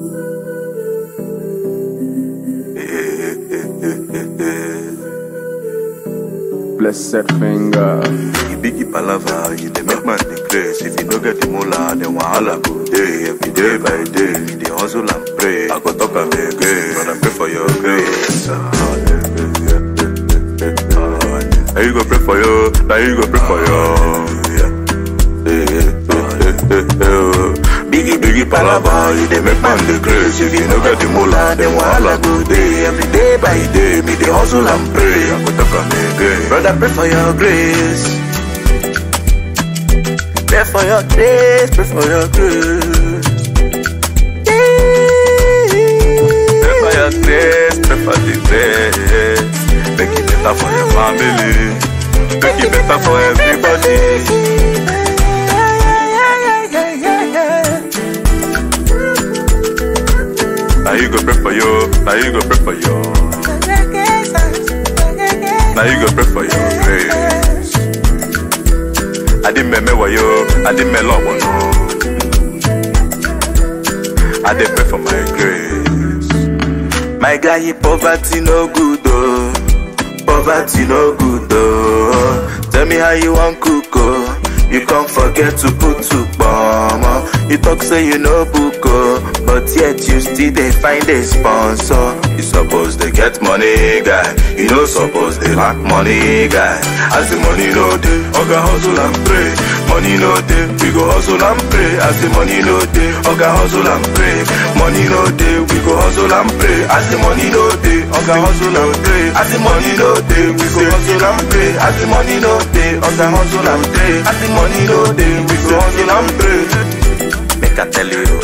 Blessed finger. You biggie palava, you dey make man dey craze. If you no get the moolah, then wahala go dey. Every day by day, you dey hustle and pray. I go talk am again, but I pray for your grace. Now you go pray for you, now you go pray for you. Biggie, biggie palava, you dey make man dey craze. If you no get the moolah, then wahala go dey. Every day by day, me dey hustle and pray. I go talk am again, brother, pray for your grace. Pray for your grace, pray for your grace. Pray for your grace, pray for the grace. Make it better for your family. Make it better for everybody. Now you go pray for you, now you go pray for you. Now you go pray for your grace. I didn't me wayo, I didn't me love no. I did pray for my grace. My guy, poverty no good oh. Poverty no good oh. Tell me how you want cook oh. You can't forget to put to bomb. You talk say you know book oh, but yet you still they find a sponsor. You suppose they get money guy, you know suppose they lack money guy. As the money no day, oga hustle and pray. Money no day, we go hustle and pray. As the money no day, oga hustle and pray. Money no day, we go hustle and pray. As the money no day, oga hustle and pray. As the money no day, we go hustle and pray. As the money no day, oga hustle and pray. As the money no day, we go hustle and pray. Make I tell you,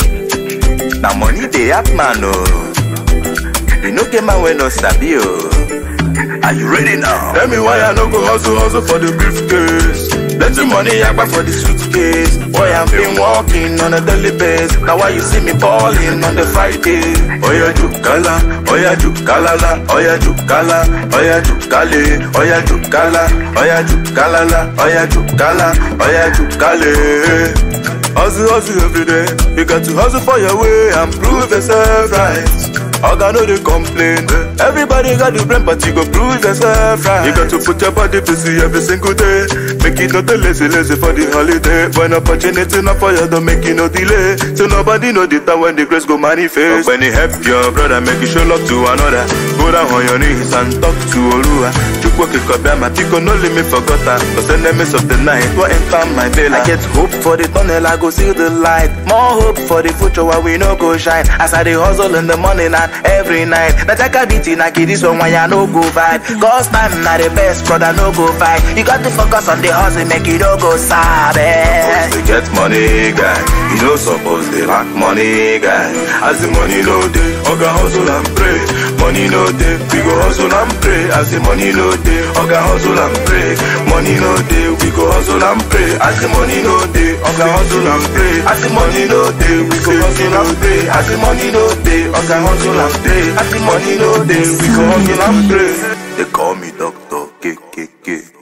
now money they have man oh. You know get man when no sabi oh. Are you ready now? Tell me why I no go hustle hustle for the briefcase. Let the money yakba for the suitcase. Boy, I've been walking on a daily basis. Now why you see me balling on the Friday? Oya jukala, oya jukalala, oya jukala, oya jukale, oya jukala, oya jukalala, oya jukala, oya jukale. Hustle, hustle every day. You got to hustle for your way and prove yourself right. Oga no dey complain. Everybody got the brain, but you go prove yourself right. You got to put your body busy every single day. Make it not a lazy, lazy for the holiday. When opportunity not for you, don't make it no delay. So nobody know the time when the grace go manifest. When you help your brother, make you show love to another. Go down on your knees and talk to Olua. Chukwu kikobia, my pico no leave me forgotten. Cause enemies of the night will enter my veil. I get hope for the tunnel, I go see the light. More hope for the future where we no go shine. As I dey hustle in the morning and every night. Na jaka beat na kid this one why I no go vibe. Cause time na the best, brother no go fight. You got to focus on the hustle, make it no go sad. They get money, guy. You know suppose they lack money, guy. As the money no day, oga hustle and pray. Money no day, we go hustle and pray. As the money no day, oga hustle and pray. Money no day, we go hustle and pray. As the money no day, oga hustle and pray. As the money no day, we go hustle and pray. As the money no day, oga hustle and pray. As the money no day, we go hustle and pray. They call me Doctor KKK.